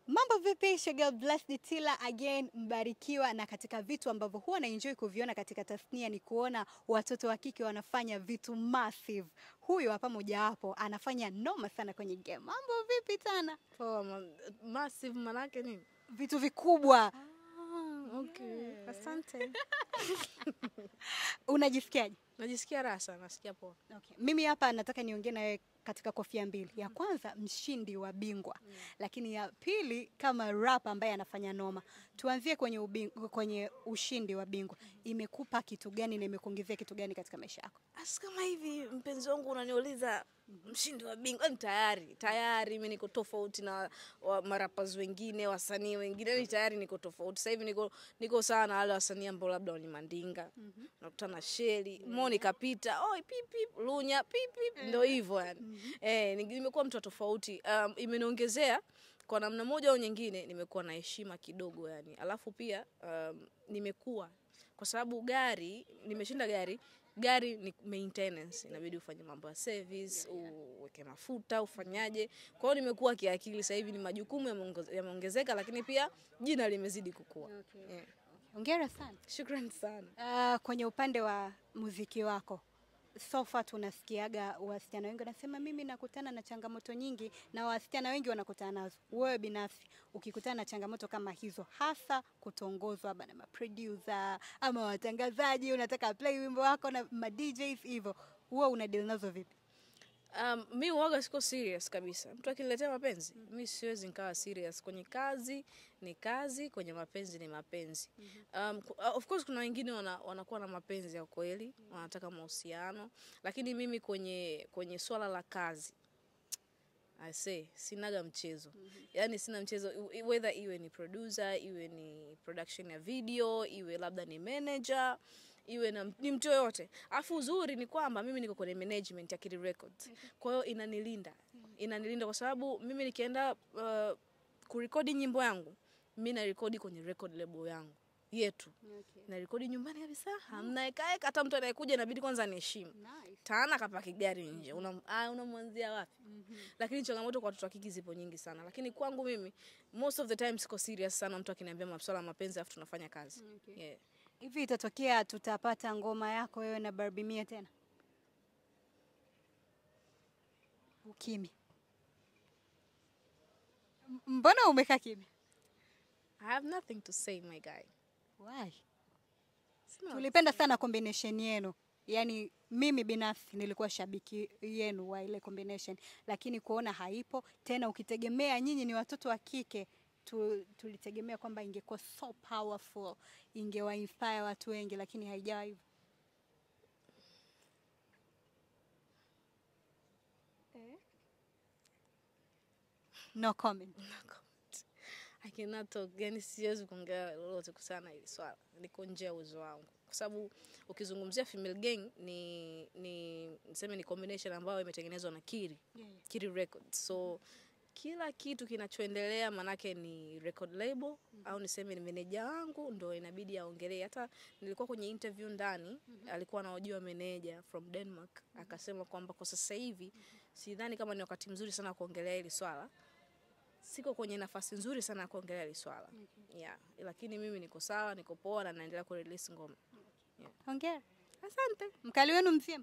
Mambo vipi? It's your girl Blessed Tilla again, mbarikiwa. Na katika vitu ambavyo huwa na enjoy kuviona katika tasnia ni kuona watoto wa kike wanafanya vitu massive. Huyu hapa mojawapo anafanya noma sana kwenye game. Mambo vipi tana? Poa, ma- massive manake nini? Vitu vikubwa. Ah, okay. Asante. Unajisikiaje? Najisikia raha sana, nasikia poa. Okay. Mimi hapa nataka niongee na wewe katika kofia mbili. Ya kwanza mshindi wa bingwa, lakini ya pili kama rap ambaye anafanya noma. Tuanzie kwenye ubing, kwenye ushindi wa bingwa. Imekupa kitu gani na imekuongezea kitu gani katika maisha yako? Asi kama hivi mpenzi wangu unaniuliza mshindi wa bingwa, yani tayari tayari mimi niko tofauti na wa marapas wengine, wasanii wengine, yani tayari niko tofauti. Sasa hivi niko niko sawa na wale wasanii ambao labda ni Mandinga, nakutana na Sheli, Moni kapita, oi pipi, Lunya pipi, ndio hivyo yani. Eh, ni- nimekuwa mtu wa tofauti. Um, imeniongezea kwa namna moja au nyingine, nimekuwa na heshima kidogo yani. Alafu pia um, nimekuwa kwa sababu gari nimeshinda gari gari ni maintenance inabidi ufanye mambo ya service uweke mafuta ufanyaje kwa hiyo nimekuwa kiakili sasa hivi ni majukumu yameongoze- yameongezeka lakini pia jina limezidi kukua yeah. Hongera sana. shukrani sana Uh, kwenye upande wa muziki wako so far tunasikiaga wasichana wengi wanasema mimi nakutana na changamoto nyingi, na wasichana wengi wanakutana nazo. Wewe binafsi ukikutana na changamoto kama hizo, hasa kutongozwa labda na maproducer ama watangazaji, unataka play wimbo wako na ma DJs hivyo, huwa una deal nazo vipi? Um, mi uwaga siko serious kabisa. Mtu akiniletea mapenzi mi siwezi nikawa serious. Kwenye kazi ni kazi, kwenye mapenzi ni mapenzi. Um, ku- uh, of course kuna wengine wana, wanakuwa na mapenzi ya kweli, wanataka mahusiano, lakini mimi kwenye kwenye swala la kazi I say sinaga mchezo yaani sina mchezo i- whether iwe ni producer iwe ni production ya video iwe labda ni manager iwe na, ni mtu yoyote alafu uzuri ni kwamba mimi niko kwenye management ya Kili Records kwa hiyo inanilinda inanilinda kwa sababu mimi nikienda uh, kurekodi nyimbo yangu mi narekodi kwenye record label yangu yetu narekodi nyumbani kabisa hamna ekaeka hata mtu anayekuja inabidi kwanza niheshimu tana kapaki gari nje Unam- ah, unamwanzia wapi lakini changamoto kwa watoto wa kike zipo nyingi sana lakini kwangu mimi most of the time siko serious sana mtu akiniambia masuala ya mapenzi alafu tunafanya kazi yeah. Hivi itatokea tutapata ngoma yako wewe na Barbie Mia tena? Ukimya. M- Mbona umekaa kimya? I have nothing to say my guy Why? Sina- Tulipenda sana combination yenu. Yaani mimi binafsi nilikuwa shabiki yenu wa ile combination, lakini kuona haipo tena, ukitegemea nyinyi ni watoto wa kike tu, tulitegemea kwamba ingekuwa so powerful, ingewa inspire watu wengi, lakini haijawa hivyo. No comment. I cannot talk, yani siwezi kuongea lolote kuhusiana na hili swala, liko nje ya uwezo wangu, kwa sababu ukizungumzia female gang ni ni niseme ni combination ambayo imetengenezwa na Kiri Yeah, yeah. Kiri Records, so kila kitu kinachoendelea manake ni record label au niseme ni meneja wangu ndo inabidi aongelee. Hata nilikuwa kwenye interview ndani, alikuwa anahojiwa meneja from Denmark, akasema kwamba kwa sasa hivi sidhani kama ni wakati mzuri sana wa kuongelea hili swala siko kwenye nafasi nzuri sana ya kuongelea hili swala yeah. Lakini mimi niko sawa, niko poa na naendelea kurelease ngoma. Hongera. Asante. Mkali wenu mzima.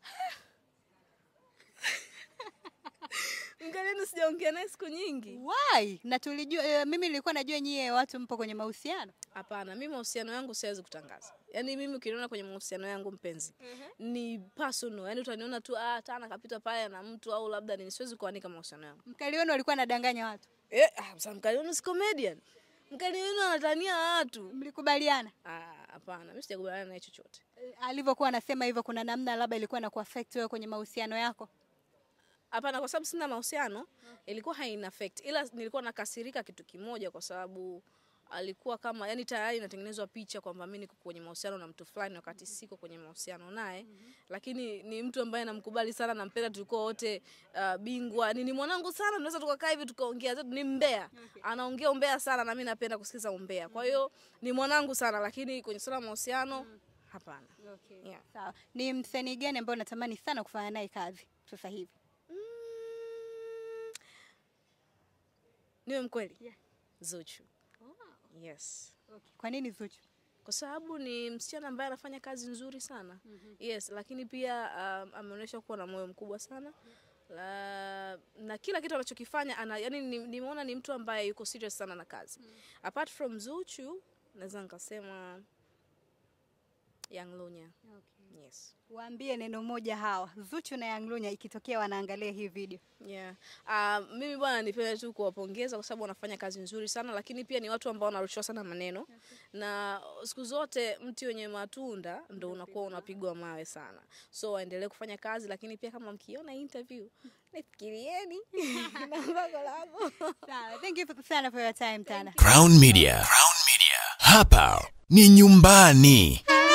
Mgaleni sijaongea naye siku nyingi. Why? Na tulijua eh, mimi nilikuwa najua nyie watu mpo kwenye mahusiano. Hapana, mimi mahusiano yangu siwezi kutangaza. Yaani mimi ukiniona kwenye mahusiano yangu mpenzi ni personal, yaani utaniona tu ah, tana kapita pale na mtu au labda ni siwezi kuanika mahusiano yangu. Mkali wenu alikuwa anadanganya watu. Eh, ah, sasa mkali wenu si comedian. Mkali wenu anatania watu. Mlikubaliana? Ah, hapana, mimi sijakubaliana naye chochote. Eh, Alivyokuwa anasema hivyo, kuna namna labda ilikuwa na kuaffect wewe kwenye mahusiano yako. Hapana, kwa sababu sina mahusiano, ilikuwa haina affect, ila nilikuwa nakasirika kitu kimoja, kwa sababu alikuwa kama yani tayari inatengenezwa picha kwamba mimi niko kwenye mahusiano na mtu fulani wakati siko kwenye mahusiano naye, lakini ni mtu ambaye namkubali sana, nampenda, tulikuwa wote uh, bingwa, ni, ni mwanangu sana, tunaweza tukakaa hivi tukaongea zetu, ni mbea, anaongea umbea sana na mimi napenda kusikiza umbea, kwa hiyo ni mwanangu sana, lakini kwenye swala la mahusiano hapana. Yeah. Sawa. Ni msanii gani ambaye unatamani sana kufanya naye kazi sasa hivi? Mm, niwe mkweli Yeah. Zuchu. Yes. Okay. Kwa nini Zuchu? Kwa sababu ni msichana ambaye anafanya kazi nzuri sana. Yes, lakini pia um, ameonyesha kuwa na moyo mkubwa sana. La, na kila kitu anachokifanya ana, yani nimeona ni mtu ambaye yuko serious sana na kazi. Apart from Zuchu, naweza nikasema Young Lunya. Yes. Waambie neno moja hawa Zuchu na Young Lunya ikitokea wanaangalia hii video. Yeah. Uh, mimi bwana nipende tu kuwapongeza kwa sababu wanafanya kazi nzuri sana, lakini pia ni watu ambao wanarushiwa sana maneno na siku zote mti wenye matunda ndo unakuwa unapigwa mawe sana, so waendelee kufanya kazi, lakini pia kama mkiona interview nifikirieni na mbago langu. Sawa. Thank you sana for your time Tana. Crown Media. Crown Media. Hapa ni nyumbani.